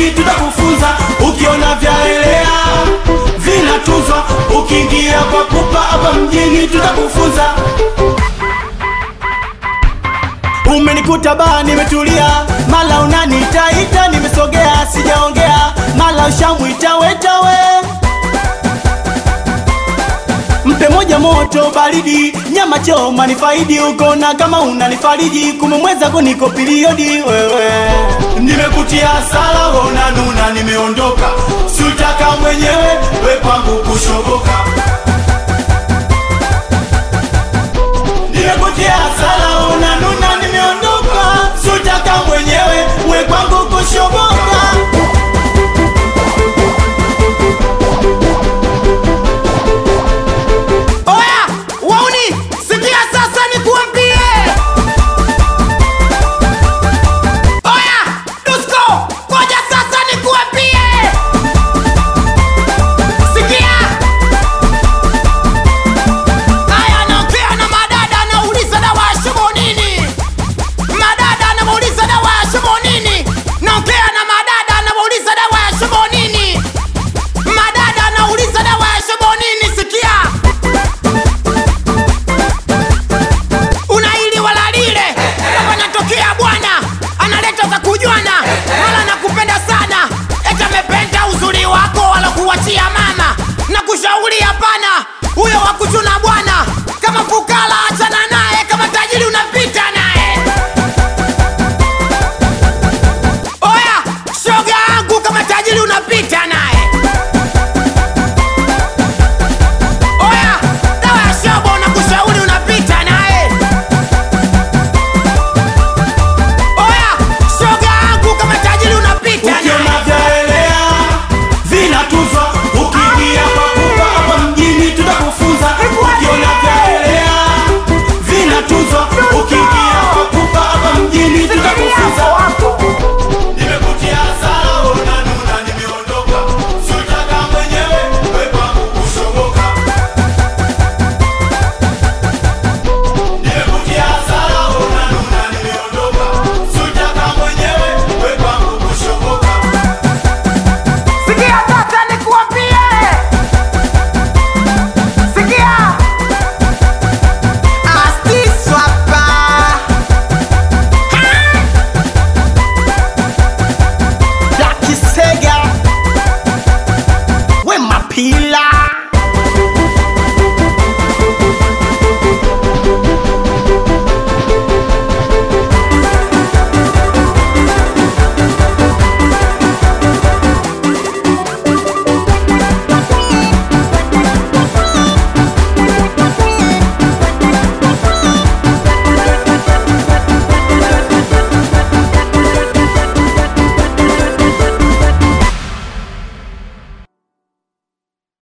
mjini tutakufunza ukiona vyaelea vinatunzwa ukiingia kwa pupa hapa mjini tutakufunza Umenikuta baa nimetulia, mala unanitaita, nimesogea sijaongea, mala ushamwita wetawe. Mpe moja moto baridi, nyama choma ni faidi, ukona kama unanifariji, kumemweza kuniko periodi wewe. Nimekutia sala, ona nuna, nimeondoka, sutaka mwenyewe we kwangu kushoboka